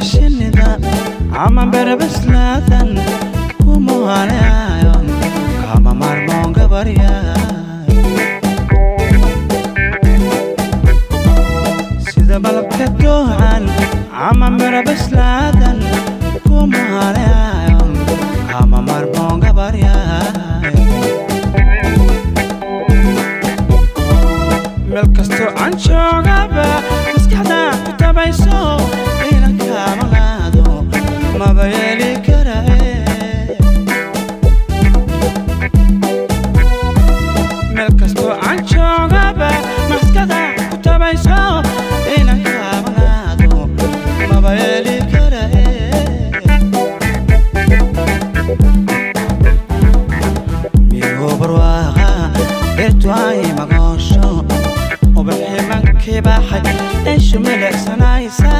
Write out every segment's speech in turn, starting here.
shinida ama berebeslaadan kumuhanayo kama marmoon gabarya sida malabka doocan ama berebeslaadan kumuhanayo kama marmoon gabarya meel kastoo aan joogaba maskaxda ku tabayso inan kaamalaado maba yeeli karae meel kastoo aan joogaba maskaxda ku tabayso inan kaamalaado maba yeeli karae migo barwaaqa dhirtu ay magoosho ubaximankii baxay ishu milicsanaysa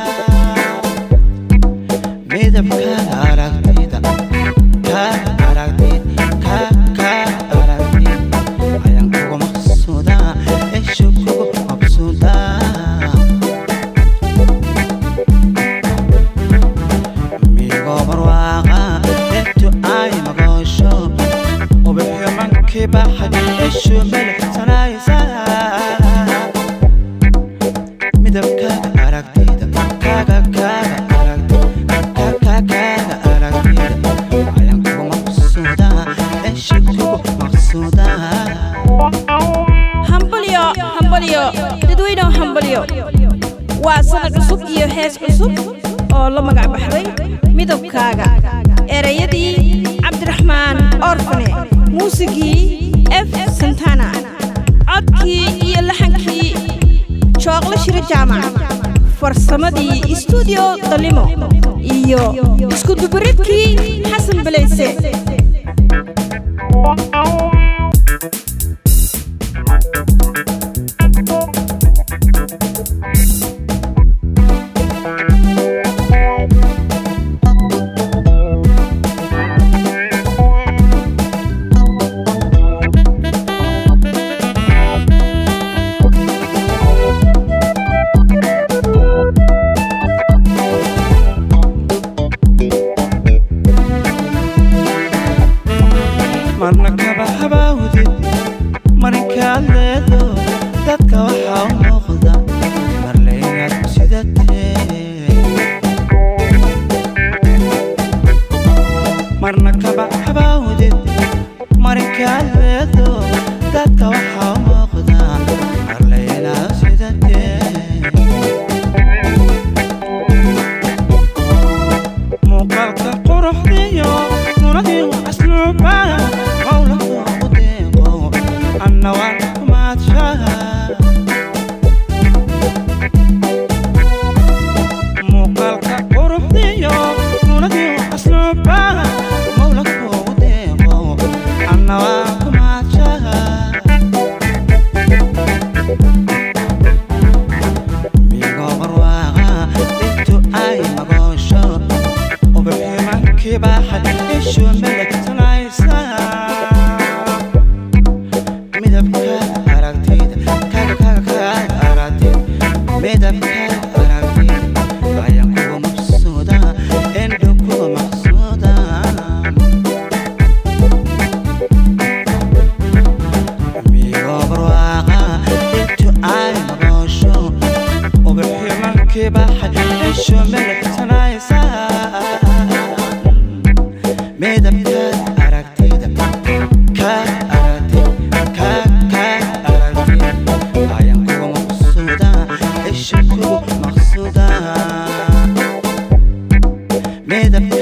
midabkaaga aragtida kaaga aragtid kaaga aragtid ayaan kugu maqsuuda ishu kugu mabsuuda migo barwaaqa dhirtu ay magoosho ubaximankii baxay ishu milicsanaysa midabkaaga aragtida kaaga kaaga aragtida kaaga kaaga aragtida ayaan kugu maqsuuda isha kugu maqsuuda hambalyo hambalyo dadweynew hambalyo waa sanad cusub iyo hees cusub oo la magac baxday midabkaaga erayadii cabdiraxmaan orfane muusigii f santana codkii iyo laxankii jooqlo shiro jaamac farsamadii istuudiyo dalimo iyo iskudubaridkii xasan belayse marna kaba habaawdid marinkaad leedo dadka waxaa u muuqda marle inaad sidatee marna kaba habaawdid marinkaad leedo dadka waxaa u muuqda marle inaad sidatee muuqaalka quruxdiyo nunadii asluuba qowlaka u deeqo anna waan kumaadshaha muuqaalka quruxdiyo nunadii asluuba qowlaka u deeqo anna waan kumaadshaha migo barwaaqa intu ay magoosho ubaximankii baxay ishu miligsanaysa midabkaaga aragtida kaaga kaaga kaaga aragtida midabkaaga aragtida ayaan kugu maqsuuda indhu kugu maqsuuda migo barwaaqa intu ay magoosho ubaximankii baxay ishu miligsanaysa midabkaaga aragtida kaaga aragtida kaaga kaaga aragtida ayaan kugu maqsuuda isha kugu maqsuuda midabka